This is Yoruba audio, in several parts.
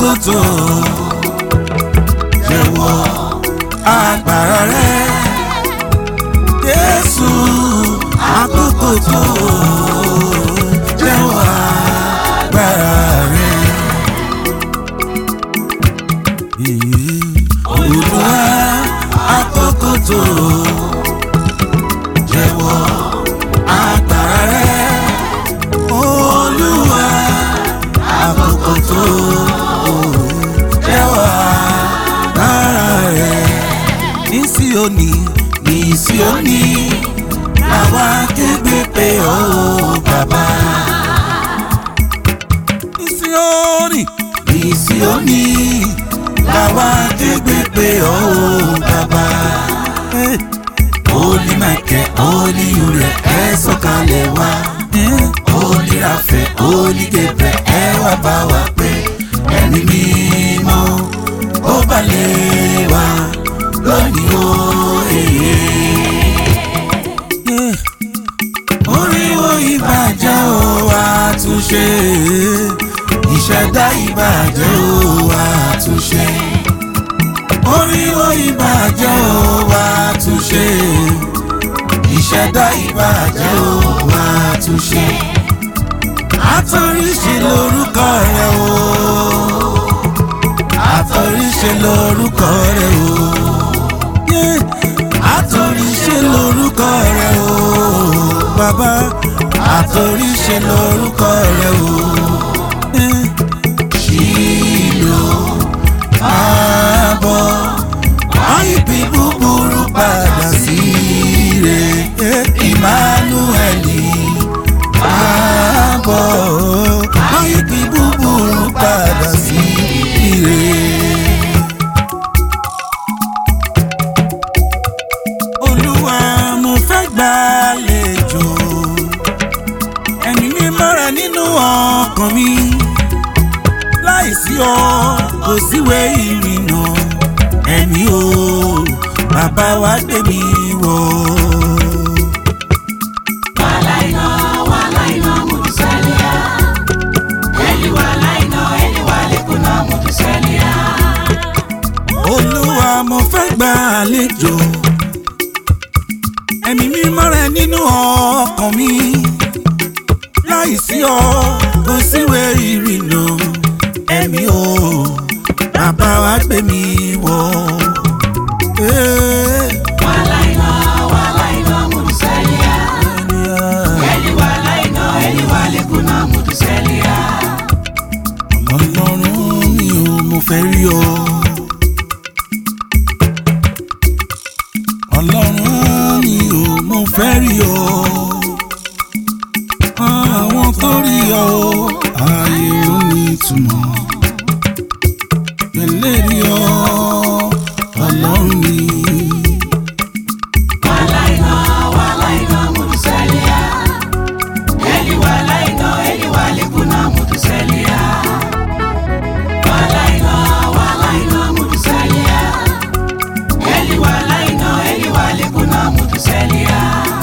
àkókò tó jẹ́wọ́ agbára rẹ Jésù àkókò tó jẹ́wọ́ agbára rẹ. Olúwa àkókò tó jẹ́wọ́ agbára rẹ. Olúwa àkókò tó jẹ́wọ́ agbára rẹ. Ní Síónì ní Síónì làwa kégbe pé ó bàbá. Ní Síónì ní Síónì làwa kégbe pé ó bàbá. Holy Michael, Holy Uriel, ẹ sọ̀kalẹ̀ wá. Holy Raphael, Holy Gabriel, ẹ wá bá wa pé ẹ̀mí mímọ́ ó balẹ̀ wá lónìí ó èyí. Oríwo ìbàjẹ́ ó àtúnṣe, ìṣẹ̀dá ìbàjẹ́ ó àtúnṣe. Oríwo ìbàjẹ́ ó àtúnṣe, ìṣẹ̀dá ìbàjẹ́ ó àtúnṣe. Àtọ̀ríṣe lórúkọ rẹ̀ o, àtọ̀ríṣe lórúkọ rẹ̀ o. Yeah. Àtọ̀ríṣe lórúkọ rẹ̀ o, bàbá. Àtọ̀ríṣe lórúkọ rẹ̀ o. Yeah. Ṣìlò àbọ̀ àìbí búburú padà sí rẹ̀. Emmanueli àbọ̀ àìbí búburú padà sí rẹ̀. Olúwa mo fẹ́ gbàlejò ẹ̀mí mímọ́ rẹ nínú ọkàn mi láìsí ọ kò síwé ìrìnà ẹ̀mí o bàbá wa gbé mi wọ̀. Walaina, walaina, mutusalia. Eli walaina, eli walekuna, mutusalia. Olúwa mo fẹ́ gbàlejò ẹ̀mí mímọ́ rẹ nínú ọkàn mi láìsí ọ kò síwé ìrìnà ẹ̀mí o bàbá wa gbé mi wọ̀. Eh, Walaina, walaina, mutusalia. Eli walaina, eli walekuna, mutusalia. Ọlọ́run mi ò mo fẹ́ rí ọ. Ọlọ́run mi ò mo fẹ́ rí ọ. Àwọn tó rí ọ ayé ò ní ìtumọ̀. Pẹ̀lẹ́ rí ọ Ọlọ́run mi. Walaina, walaina, mutusalia. Eli walaina, eli walekuna, mutusalia. Walaina, walaina, mutusalia. Eli walaina, eli walekuna, mutusalia.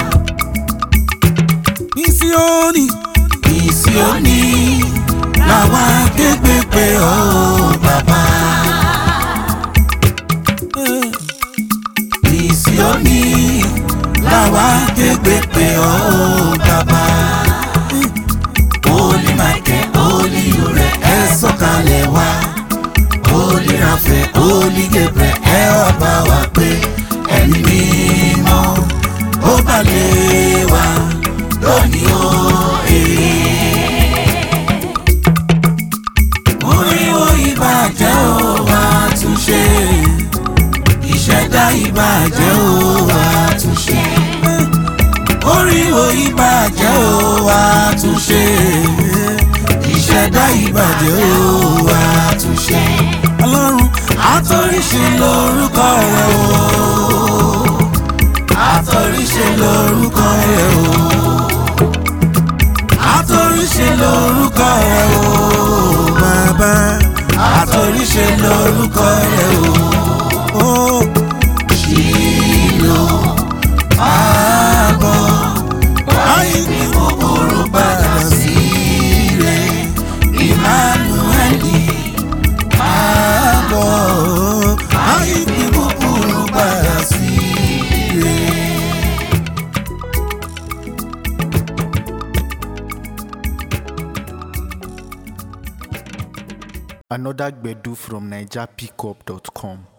Ní Síónì, ní Síónì, làwa kégbé pé ọ bàbá. Ní Síónì, làwa kégbé pé ọ bàbá. Holy Michael, Holy Uriel, ẹ sọ̀kalẹ̀ wá. Holy Raphael, Holy Gabriel, ẹ wá bá wa pé ẹ̀mí mímọ́ ó balẹ̀ wá lónìí ó èé. Oríwo ìbàjẹ́ ó wá túnṣe, ìṣẹ̀dá ìbàjẹ́ ó wá túnṣe. Oríwo ìbàjẹ́ ó wá túnṣe, ìṣẹ̀dá ìbàjẹ́ ó wá túnṣe. Ọlọ́run àtọ̀ríṣe lórúkọ rẹ̀ o, àtọ̀ríṣe lórúkọ rẹ̀ o àtòríṣe lórúkọ rẹ o bàbá àtòríṣe lórúkọ rẹ o ó ṣìlò àbọ̀ báyìí ni kòkòrò padà sí rẹ Emmanueli Another Gbedu from NigerPickup.com.